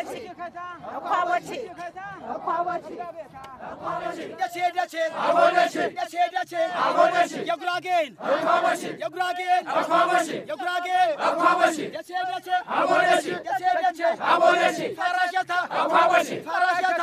የጉራጌን የጉራጌን የጉራጌ ፈራሸታ ፈራሸታ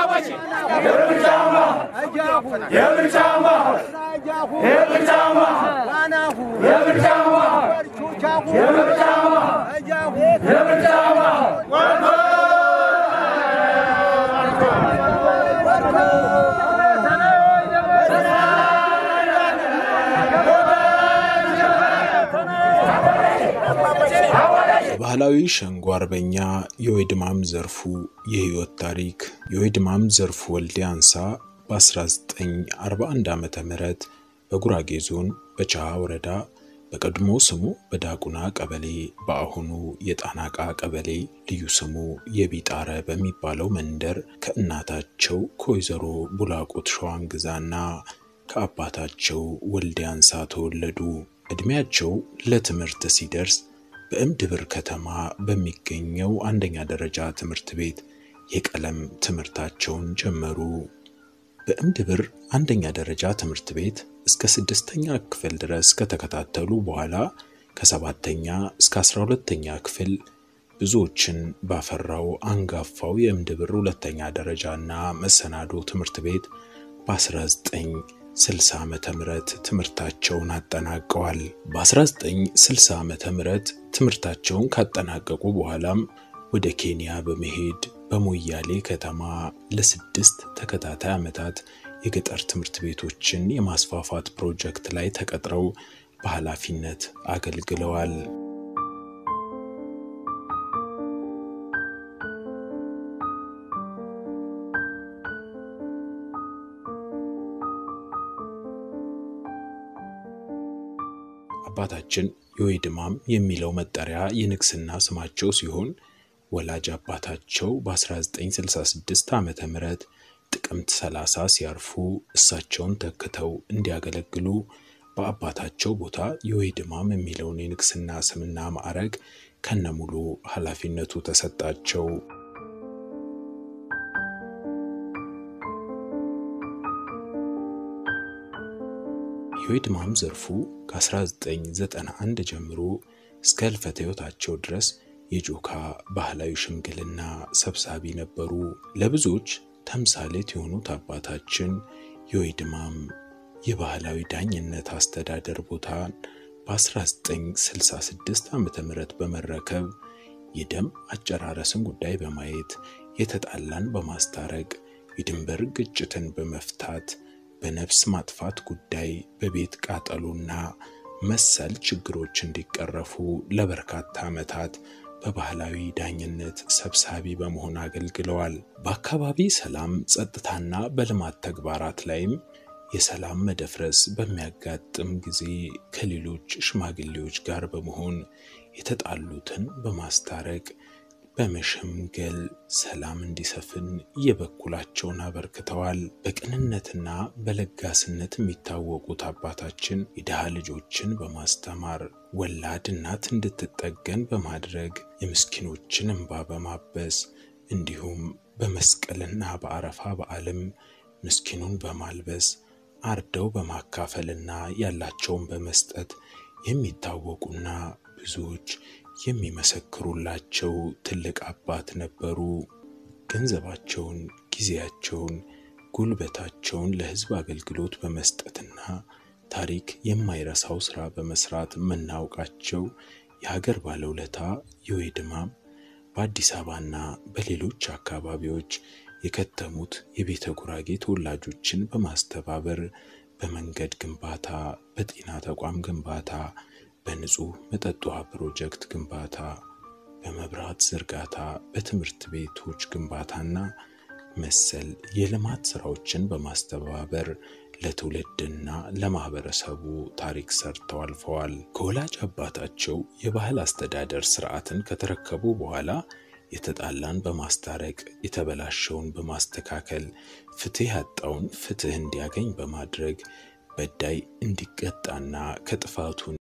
ባህላዊ ሸንጎ አርበኛ የወይድማም ዘርፉ የህይወት ታሪክ የወይድማም ዘርፉ ወልዴ አንሳ በ1941 ዓ ም በጉራጌ ዞን በቻሃ ወረዳ በቀድሞ ስሙ በዳጉና ቀበሌ በአሁኑ የጣናቃ ቀበሌ ልዩ ስሙ የቢጣረ በሚባለው መንደር ከእናታቸው ከወይዘሮ ቡላቁት ሸዋንግዛና ከአባታቸው ወልዴ አንሳ ተወለዱ። ዕድሜያቸው ለትምህርት ሲደርስ በእምድብር ከተማ በሚገኘው አንደኛ ደረጃ ትምህርት ቤት የቀለም ትምህርታቸውን ጀመሩ። በእምድብር አንደኛ ደረጃ ትምህርት ቤት እስከ ስድስተኛ ክፍል ድረስ ከተከታተሉ በኋላ ከሰባተኛ እስከ አስራ ሁለተኛ ክፍል ብዙዎችን ባፈራው አንጋፋው የእምድብር ሁለተኛ ደረጃና መሰናዶ ትምህርት ቤት በ1960 ዓመተ ምህረት ትምህርታቸውን አጠናቀዋል። በ1960 ዓመተ ምህረት ትምህርታቸውን ካጠናቀቁ በኋላም ወደ ኬንያ በመሄድ በሞያሌ ከተማ ለስድስት ተከታታይ ዓመታት የገጠር ትምህርት ቤቶችን የማስፋፋት ፕሮጀክት ላይ ተቀጥረው በኃላፊነት አገልግለዋል። አባታችን የወይድማም የሚለው መጠሪያ የንግስና ስማቸው ሲሆን ወላጅ አባታቸው በ1966 ዓ ም ጥቅምት 30 ሲያርፉ እሳቸውን ተክተው እንዲያገለግሉ በአባታቸው ቦታ የወይድማም የሚለውን የንግስና ስምና ማዕረግ ከነሙሉ ኃላፊነቱ ተሰጣቸው። የወይድማም ዘርፉ ከ1991 ጀምሮ እስከ ሕልፈተ ሕይወታቸው ድረስ የጆካ ባህላዊ ሽምግልና ሰብሳቢ ነበሩ። ለብዙዎች ተምሳሌት የሆኑት አባታችን የወይድማም የባህላዊ ዳኝነት አስተዳደር ቦታን በ1966 ዓ ም በመረከብ የደም አጨራረስን ጉዳይ በማየት የተጣላን በማስታረቅ የድንበር ግጭትን በመፍታት በነፍስ ማጥፋት ጉዳይ በቤት ቃጠሎና መሰል ችግሮች እንዲቀረፉ ለበርካታ ዓመታት በባህላዊ ዳኝነት ሰብሳቢ በመሆን አገልግለዋል። በአካባቢ ሰላም፣ ጸጥታና በልማት ተግባራት ላይም የሰላም መደፍረስ በሚያጋጥም ጊዜ ከሌሎች ሽማግሌዎች ጋር በመሆን የተጣሉትን በማስታረቅ በመሸምገል ሰላም እንዲሰፍን የበኩላቸውን አበርክተዋል። በቅንነትና በለጋስነት የሚታወቁት አባታችን የድሃ ልጆችን በማስተማር ወላድ እናት እንድትጠገን በማድረግ የምስኪኖችን እንባ በማበስ እንዲሁም በመስቀልና በአረፋ በዓልም ምስኪኑን በማልበስ አርደው በማካፈልና ያላቸውን በመስጠት የሚታወቁና ብዙዎች የሚመሰክሩላቸው ትልቅ አባት ነበሩ። ገንዘባቸውን፣ ጊዜያቸውን፣ ጉልበታቸውን ለሕዝብ አገልግሎት በመስጠትና ታሪክ የማይረሳው ስራ በመስራት የምናውቃቸው የሀገር ባለውለታ የወይድማም በአዲስ አበባና በሌሎች አካባቢዎች የከተሙት የቤተ ጉራጌ ተወላጆችን በማስተባበር በመንገድ ግንባታ፣ በጤና ተቋም ግንባታ በንጹህ መጠጥ ውሃ ፕሮጀክት ግንባታ፣ በመብራት ዝርጋታ፣ በትምህርት ቤቶች ግንባታና መሰል የልማት ስራዎችን በማስተባበር ለትውልድና ለማህበረሰቡ ታሪክ ሰርተው አልፈዋል። ከወላጅ አባታቸው የባህል አስተዳደር ስርዓትን ከተረከቡ በኋላ የተጣላን በማስታረቅ የተበላሸውን በማስተካከል ፍትህ ያጣውን ፍትህ እንዲያገኝ በማድረግ በዳይ እንዲቀጣና ከጥፋቱ